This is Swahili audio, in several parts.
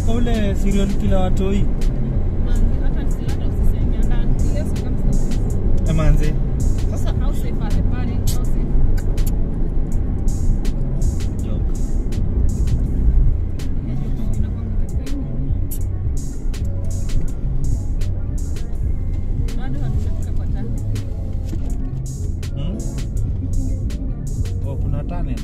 kwa ule serial killer watoi hata nisilata usiseme ndani ile circumstances emanze sasa how safe are the parents how safe joke inakwanga katika hii nini? bado hatujafika kwa tani hmm? oh, kuna tunnel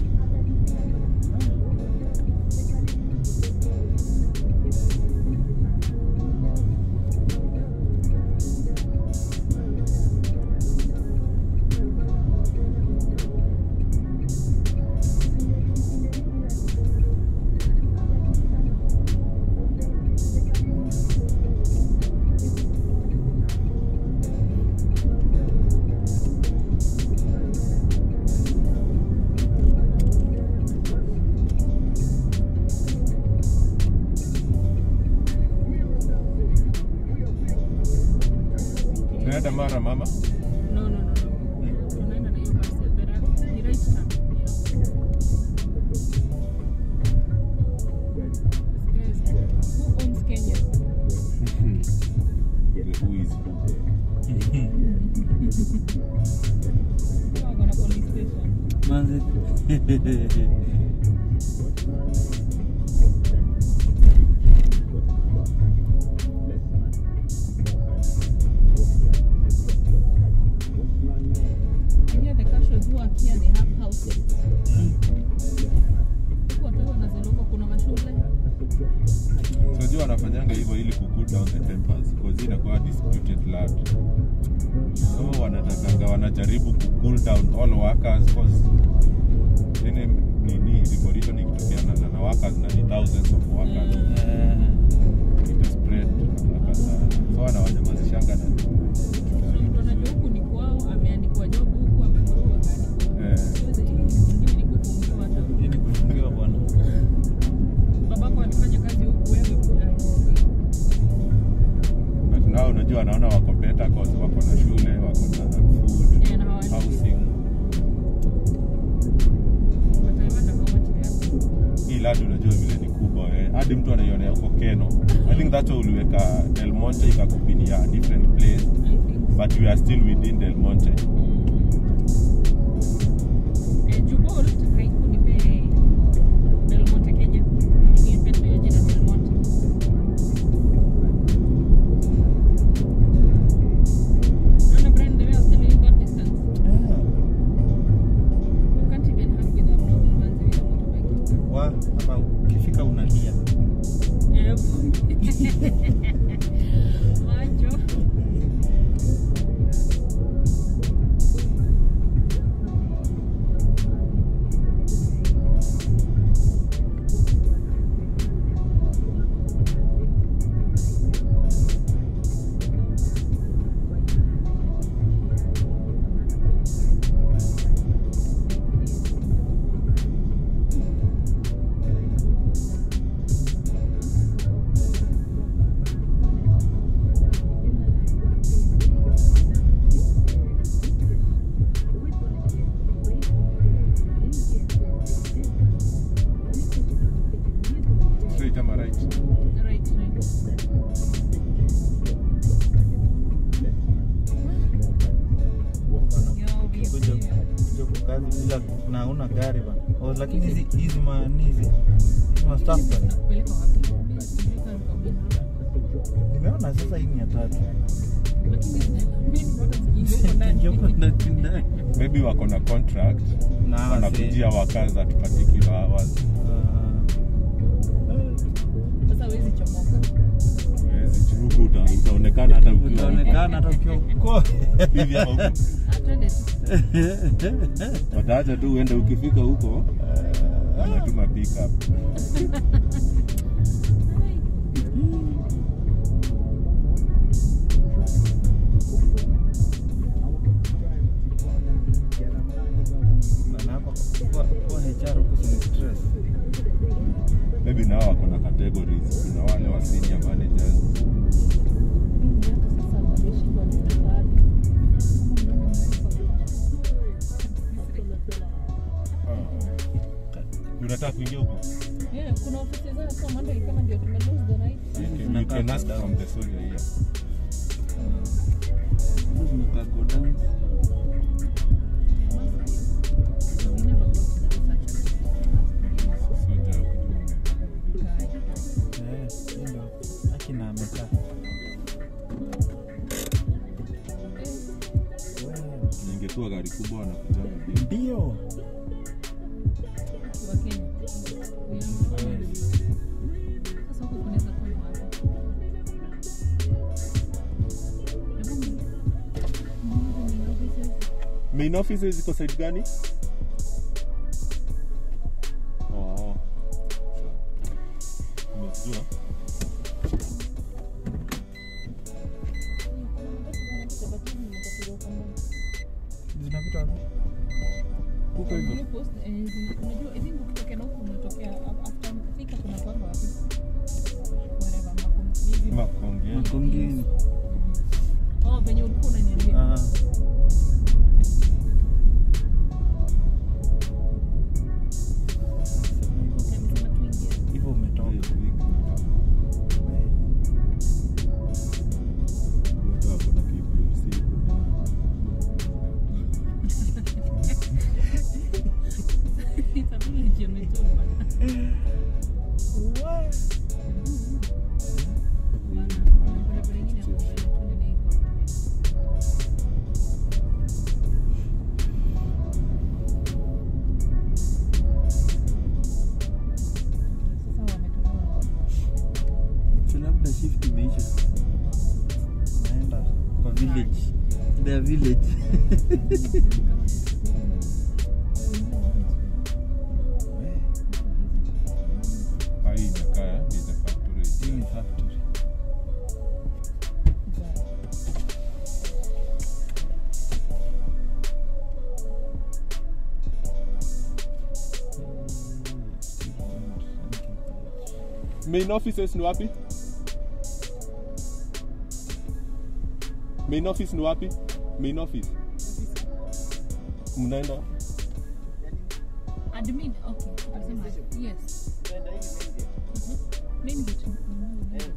tunaenda mara mama no no no no tunaenda na hiyo basi the right the right turn This guy is- who owns Kenya The who is who. Who are gonna police station manze And here the casuals who are here they have houses huku watu wanazaloko kuna mashule So jua wanafanyanga hivyo ili ku cool down the tempers because inakuwa disputed land. So wanatakanga wanajaribu ku cool down all workers because nini nini revolution ikitokeana na, na workers na ni thousands of workers Eh, ita spread haraka sana. So wanawanyamazishanga na kuna mtu anajua huku ni kwao ameandikwa job huku amekorua akaandikwa Eh. Siwezi- hii ingine ni kufungiwa hata hii ni kufungiwa bwana babako alifanya kazi huku wewe fulani but now unajua wanaona wako better cause wako na shule, wako na food, Yeah, na hawalipi. housing. But I wonder how much they are. hii land unajua vile ni kubwa eh. hadi mtu anaionea huko Keno. I think that's why uliweka Del Monte ikakupinia a different place I think so. but we are still within Del Monte. Eh, Jubolt haikunipe Del Monte Kenya. Ilinipe tu hiyo jina Del Monte. Naona Brian, the way I was telling you that distance, you can't even have with a Mwanza with a motorbike. wa hapa ukifika unalia Eh, macho. Straight ama right? Right, right. kuja kuja kwa kazi bila na una gari bana oh, lakini hizi hizi mani hizi hizi ma staff bana Kupeleka wapi? Sijui kama kwa Bina. nimeona sasa hii ni ya tatu Lakini mimi bado sikiingia huko ndani. Ingekuwa ndani ndani. Maybe wako na contract na wase- wanakujia workers at particular hours. Ah, eh, Sasa huwezi chomoka. Huwezi churugu uta, utaonekana hata ukiwa utaonekana hata ukiwa uko hivi ama huko. Atende tu. Wataacha tu uende ukifika huko wanatuma pick up. na hapa kwa kwa HR huko si stress Maybe nao wako na categories. Kuna wale wa senior managers. Unataka kuingia huko? Yeah, kuna ofisi zao so Monday kama ndio tume lose the night. You can- you Zinakaa can ask down. from the soldier here. Hizo zinakaa go down. So we never got to the research. Soldier. Eh, hiyo ndio. Akina amekaa. Wewe. Ingekuwa gari kubwa wanakujanga bila. Ndio. Wa Kenya. Yeah. Sasa huko kunaweza kuwa ni wapi? Hebu ni- ni- ni offices. Main office ziko side gani? Oh. Umejua? Zinapita wapi? Huko hivyo. Blue Post, eh, zi- unajua, I think ukitokea na huku unatokea af- after Thika kuna kwanga wapi? Wherever, Makong- hivi. Makonge. Makongeni. Oh, venye ulikuwa unaniambia. Ah. Okay, amesema tuingie. Hivyo umetoka. Itabidi nijiametoka. Bana, kuna barabara ingine hapo mbele, twende na iko hapo mbele. Sasa wametolewa. Si labda shift imeisha. Naenda kwa village. Their village. Hii ni factory. Main offices ni wapi? Main office ni wapi? Main office. Mnaenda? Admin, okay. Alisema, yes. Mhm. Main gate. Mhm.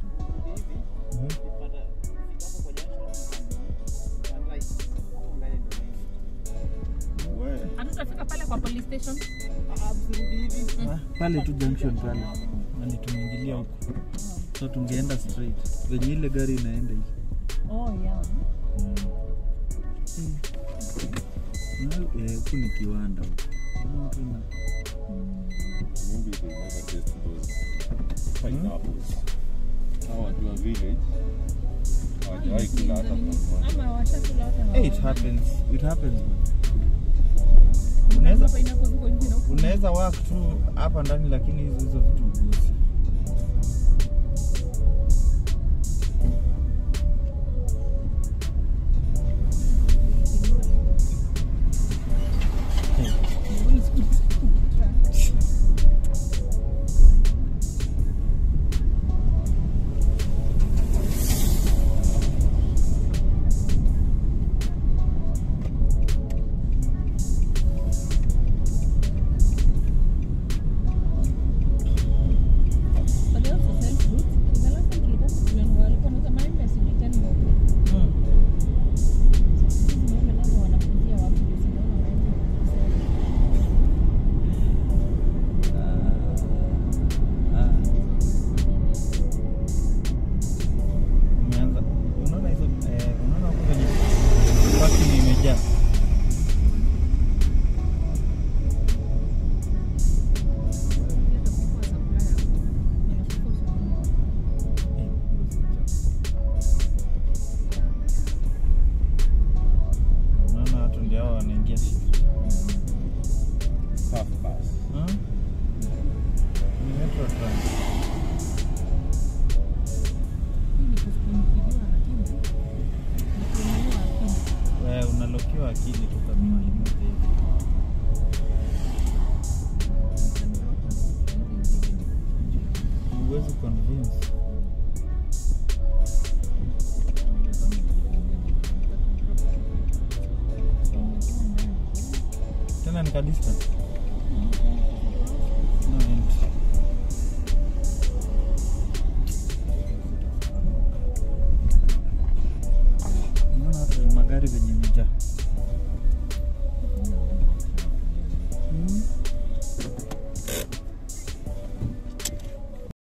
We. Hatutafika pale kwa police station. Ah, pale tu junction pale nani tumeingilia huko so tungeenda straight venye ile gari inaenda hivi Oh, yeah. Na- eh, huku ni kiwanda huku Unaona tu ina- Maybe they never test those pineapples. Hawa watu wa village hawajawahi kula hata mmoja. Ama washakula hata Eh, it hawaoni. happens it happens Kuna unaweza hapa inapozuka nje na huku. unaweza work tu hapa ndani lakini hizo hizo vitu ugusi But they also sell fruit. The last time tulikuwa tuliona walikuwa wanauza maembe sijui 10 bob. Hizi maembe nazo wanakuzia watu juu sijaona maembe Ah, ah. umeanza unaona hizo eh, unaona huko kwenye parking imejaa Eh, unaona watu ndio hao wanaingia shift Half bus. Hmm? Ni Metro Trans. Wewe unalokiwa akili tu kama mwalimu hivi. Huwezi convince. Tena ni ka distance. No entry. gari venye imejaa